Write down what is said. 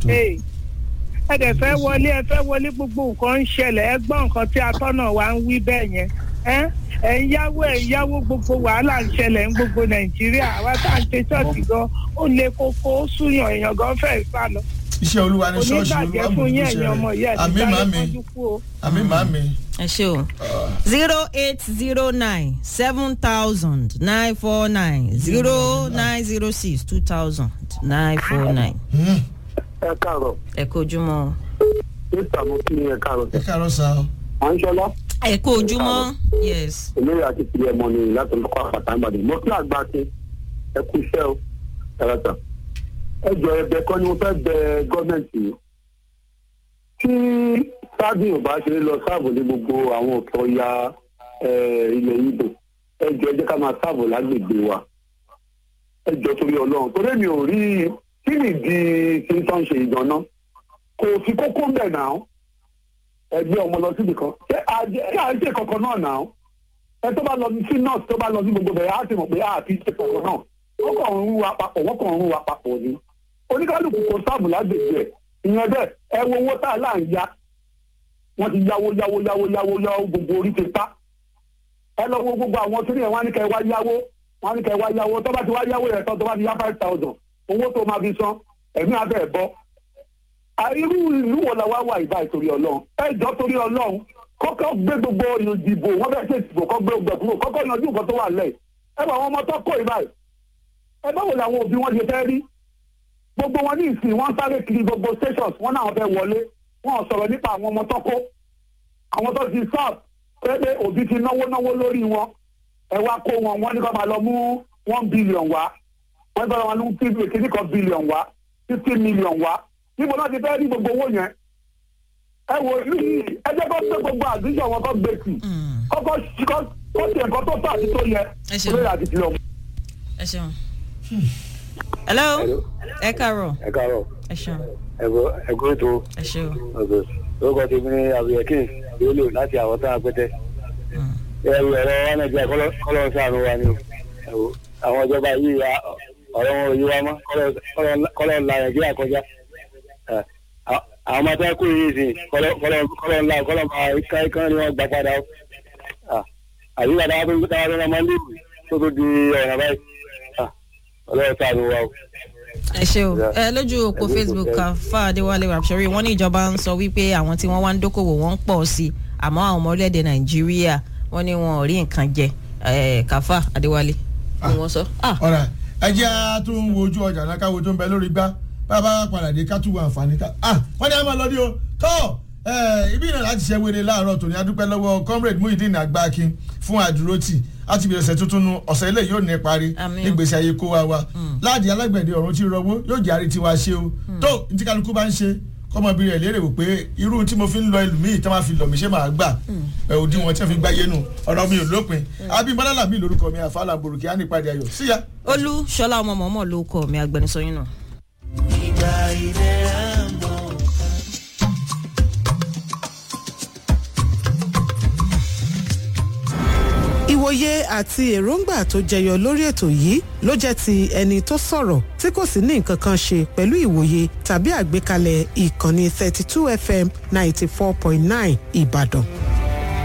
Hey, ẹ dẹ̀ fẹ́ wọlé ẹ fẹ́ wọlé gbogbo nǹkan ń ṣẹlẹ̀ ẹ gbọ́ nǹkan tí atọ́nà wa ń wí bẹ́ẹ̀ yẹn ẹ ẹ ń yáwó ẹ ń yáwó gbogbo wàhálà ń ṣẹlẹ̀ ń gbogbo nàìjíríà àwa tá à ń ṣe ṣọ́ọ̀ṣì gan ó le koko ó súyàn èèyàn gan fẹ́ẹ́ sá lọ iṣẹ́ olúwa ní ṣọ́ọ̀ṣì onígbàjẹ́ olúwa fún mú yín iṣẹ́ ẹ̀yin ọmọ yìí rẹ̀ àmì màmí kánjú kú o. àmì màmí. ẹ ṣe o zero eight zero nine seven thousand nine four nine zero nine zero six two thousand nine four nine. ẹ káàárọ̀ ẹ kó ojúmọ́ mr mokin ẹ káàárọ̀ ẹ káàárọ̀ sá o. à ń ṣọlá ẹ kó ojúmọ́ yes. olóyè àti ìpìlẹ̀ ẹ̀mọ́ ni láti olùkọ́ àpàtà ìbàdàn mo kí àgbà ṣe ẹ kú iṣẹ́ o ẹ̀rọ̀tà ẹ jọ ẹbẹ kọ́ ni mo fẹ́ bẹ gọ́ọ̀mẹ̀ntì yìí tí sáàbì ò bá ṣe lọ sáàbò ní gbogbo àwọn òkè ọya ilẹ̀ ibo ẹ jọ ẹ jẹ́ ká máa sáàbò lágbègbè wa ẹ jọ torí ọlọ́run torí mi ò rí kí nìdí tí ń tán ṣe ìdáná kò fi kókó ń bẹ̀ náà ẹgbẹ́ ọmọ lọ síbi kan ṣé àjẹ ṣé à ń ṣe kankan náà náà ẹ tó bá lọ sí nọ́ọ̀sì tó bá lọ sí gbogbo bẹ̀rẹ̀ á ti mọ̀ pé á ti ṣe kankan náà wọ́n kàn ń rú wa papọ̀ wọ́n kàn ń rú wa papọ̀ ni oníkálukú kò sáàbù lágbègbè ẹ̀ ìyẹn bẹ́ẹ̀ ẹ wo owó tá a là ń ya wọ́n ti yáwó yáwó yáwó yáwó yáwó gbogbo orí ti pa ẹ lọ wo gbogbo àwọn tó ní ẹ̀ wọ́n á ní kẹ́ ẹ wá yáwó wọ́n á ní kẹ́ ẹ wá yáwó tó bá ti wá yáwó yẹn tán tó bá ti yá five thousand owó tó máa fi san ẹ̀mí abẹ́ ẹ̀ bọ́ irú ìlú wo la wá wà ìbá ìtorí ọlọ́run ẹ jọ torí ọlọ́run kọ́kọ́ gbé gbogbo ìdìbò wọ́n fẹ́ẹ́ ṣe ìdìbò kọ́ gbé gbẹ kúrò kọ́kọ́ yanjú nǹkan tó wà lẹ̀ ẹ bá àwọn ọmọ tó kọ́ ìbá yìí ẹ báwo làwọn òbí wọn ṣe fẹ́ rí gbogbo wọn ní ìsìn wọn sáré kiri gbogbo stations wọn náà fẹ́ wọlé wọn ò sọ̀rọ̀ nípa àwọn ọmọ tó kó àwọn tó ti sáà pé òbí ti náwó náwó lórí wọn ẹ wá kó wọn wọn ní kó máa lọ mú one billion wá wọn ní kó máa lọ mú kíní kan billion wá fifty million wá níbo náà ti fẹ́ rí gbogbo owó yẹn ẹ wò yìí ẹ jẹ́ kó gbé gbogbo àdúgbò wọn kó gbé sí kọ́kọ́ kọ́ kó tiẹ̀ nǹkan tó tọ́ àti tó yẹ Ẹ ṣeun. olóyè àti tìlọ̀. ẹ ṣeun. hello ẹ káàárọ̀ ẹ káàárọ̀ ẹ ṣeun ẹ kúrò tó ẹ ṣeun. ọ̀gbẹ̀ lórúkọ tèmi ní àbúyẹ̀kìn lólò láti àwọn tá a pẹ́tẹ́ ẹrù ẹ̀rọ wa nàìjíríà kọ́lọ́ sàánú wa ni o ẹ wò, àwọn ìjọba yìí ya ọ̀rọ̀ wọn ò yí wa mọ́ kọ́lọ́- kọ́lọ́ la nàìjíríà kọjá Ẹ, à- àwọn ọmọ tó kú yìí sì kọ́lọ́ kọ́lọ́- kọ́lọ́ ńlá kọ́lọ́ máa ká ikán ni wọ́n gbà padà o À, àyíká dáwọ́ tó dáwọ́ tó lọ́mọ ní ìlú tó tó di ọ̀nà báyìí À, ọlọ́run sàánú wa o. ẹ ṣe o Yeah. ẹ lójú òpó Ẹ lójú facebook òpó kan fáadéwálé rapsori wọn ní ìjọba ń sọ wípé àwọn tí wọn wá ń dókòwò wọn ń pọ̀ sí i àmọ́ àwọn ọmọ orílẹ̀-èdè nàìjíríà wọn ní wọn ò rí nǹkan jẹ ẹ kàfá adéwálé ni wọ́n sọ. Ah, ọ̀rà ẹ jẹ́ a tún wo ojú ọjà náà káwo tó ń bẹ lórí gbá bàbá padà dé ká tún wo àǹfààní ká ah wọ́n ní a máa lọ ní o tó ẹ ibi náà láti ṣe wéré láàárọ̀ tòní adúpẹ́ lọ́wọ́ comrade muhyiddin agbakin fún àdúrótì láti bí ọ̀sẹ̀ tuntun nu ọ̀sẹ̀ ilé yóò ní parí Àmín. nígbèsè ayé kó wa wa láàdì alágbẹ̀dẹ ọ̀run tí rọwọ́ yóò jẹ́ àrí tiwa ṣe o tó ní tí kálukú bá ń ṣe kọ́mọbìnrin ẹ̀ lérè wò pé irú tí mo fi ń lọ ẹlòmíì tí wọ́n fi lọ mí ṣé màá gbà ẹ̀ òdi wọn tí wọ́n fi gbáyé nù ọ̀rọ̀ mi ò lópin abimọ́lá làmì lórúkọ mi àfàlà borùkì á ní ìpàdé ayọ̀ síyá. olú ṣọlá ọmọ mọ̀ọ́mọ̀ ló kọ mi agbẹnusọ yín náà. ìwòye àti èròǹgbà tó jẹyọ lórí ètò yìí ló jẹ́ ti ẹni tó sọ̀rọ̀ tí kò sì ní nǹkan kan ṣe pẹ̀lú ìwòye tàbí àgbékalẹ̀ ìkànnì 32 fm 94.9 ìbàdàn.